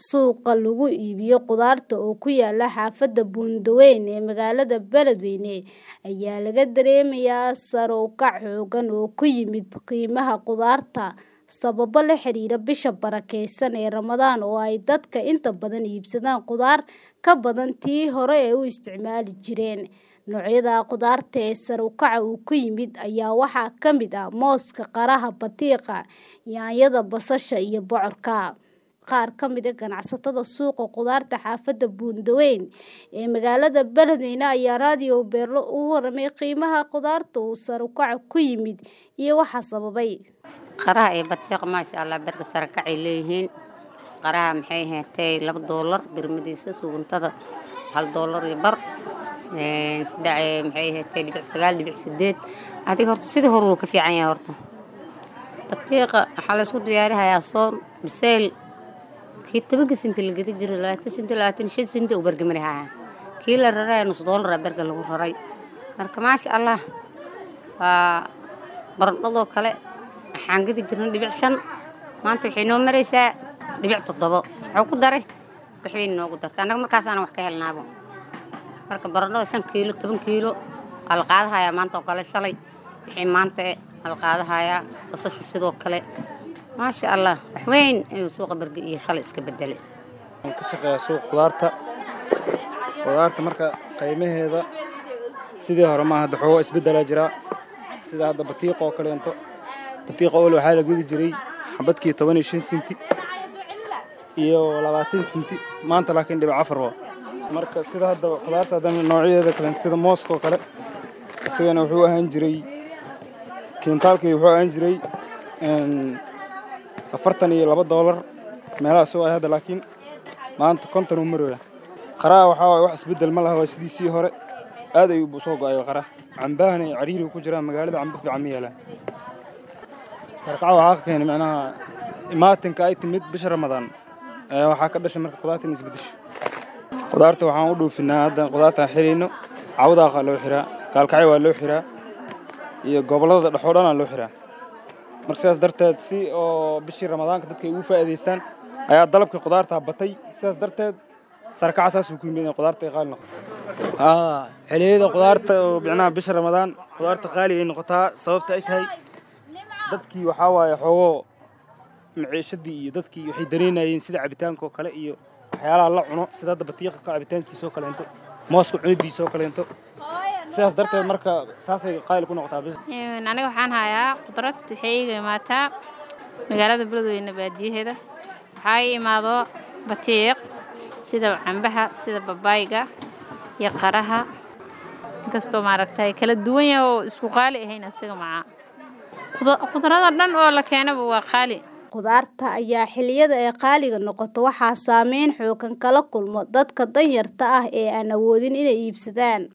Suuqa lagu iibiyo khudaarta oo ku yaala xaafadda Buundaweyne ee magaalada Beledweyne ayaa laga dareemayaa sare u kac xooggan oo ku yimid qiimaha khudaarta sababo la xiriira bisha barakeysan ee Ramadaan oo ay dadka inta badan iibsadaan khudaar ka badan tii hore u isticmaali jireen. Noocyada khudaarta ee sare u kaca ku yimid ayaa waxaa ka mid ah mooska, qaraha, batiiqa, yaanyada, basasha iyo bocorka. Qaar ka mid ah ganacsatada suuqa khudaarta xaafadda Buundaweyne ee magaalada Beledweyne ayaa Radio Beerlo uga warramay qiimaha khudaarta uu sare u kacu ku yimid iyo waxa sababay. Qaraha iyo batiiqa maasha Allah berka sare kacay leeyihiin. Qaraha maxay ahaatay laba doolar birmadiisa suguntada hal doolar iyo bar saddex maxay ahaatay dhibic sagaal dhibic sideed adiga horta sidii hore wuu ka fiican yahay horta batiiqa waxaa la isku diyaarinayaa soon biseyl kii tobanka sinti la gedi jiray labaatan sinti labaatan shan sinti uu bergamari hayaa kii la raraya nus doolara berga lagu raray marka maasha allah waa baradhadoo kale waxaan gedi jirnay dhibic shan maanta waxay noo maraysaa dhibic toddobo wuxuu ku daray waxbay noogu dartay annaga markaasaana wax ka helnaabo marka baradhada shan kiilo toban kiilo waa la qaadahayaa maanta oo kale shalay wixii maanta e waa la qaadahayaa basasha sidoo kale maasha allah wax weyn ayuu suuqa berge iyo shalay iska bedelay waxaan ka shaqeeyaa suuqa khudaarta khudaarta marka qiimaheeda sidii hore maaha hadda xoogaa isbeddelaa jiraa sida hadda batiiqa oo kaleento batiiqa ole waxaa la gedi jiray xabadkii toban iyo shan sinti iyo labaatan sinti maanta laakiin dhibic afar waa marka sida hadda khudaarta hadda noocyadeeda kale sida mooska oo kale isagana wuxuu ahaan jiray kiintaalkii wuxuu ahaan jiray afartan iyo laba doolar meelahaas oo ay hadda laakiin maanta konton uu marooya qaraha waxaa waaye wax isbeddel ma laha waa sidiisii hore aad ayuu u soo go'ay qaraha cambahana ay cariiri ku jiraan magaalada cambo fiican ma yaalaan sarkaca waxaa ka keenay macnaha imaatinka ay timid bisha ramadaan ayaa waxaa ka dhashay marka khudaarta in isbeddesho khudaarta waxaan u dhoofinaa hadda khudaartaan xirayno cawdaaqa loo xiraa gaalkacyo waa loo xiraa iyo gobollada dhexoo dhanaa loo xiraa marka sidaas darteed si oo bishii ramadaanka dadka ay ugu faa'iidaystaan ayaa dalabkii khudaartaa batay sidaas darteed sarkaca saasuu ku yimid in khudaarta ay qaali noqoto xilliyada khudaarta oo micnaha bisha ramadaan khudaarta qaali ay noqotaa sababta ay tahay dadkii waxaa waaye xoogoo maciishadii iyo dadkii waxay dareynayeen sida cabitaanka oo kale iyo waxyaalaha la cuno sida hadda batiiqa ka cabitaankiisa oo kaleento mooska cunidiisa oo kaleento sidaas darteed marka saasay qaali ku noqotaa bis aniga waxaan hayaa qudrad waxay iga imaataa magaalada beledweyne baadiyaheeda waxaa ii imaado batiiq sida cambaha sida babaayga iyo qaraha inkastoo maaragtay kala duwan yahay oo isku qaali ahayn asiga macaa khudrada dhan oo la keenaba waa qaali khudaarta ayaa xilliyada ay qaaliga noqoto waxaa saameyn xooggan kala kulmo dadka danyarta ah ee aan awoodin inay iibsadaan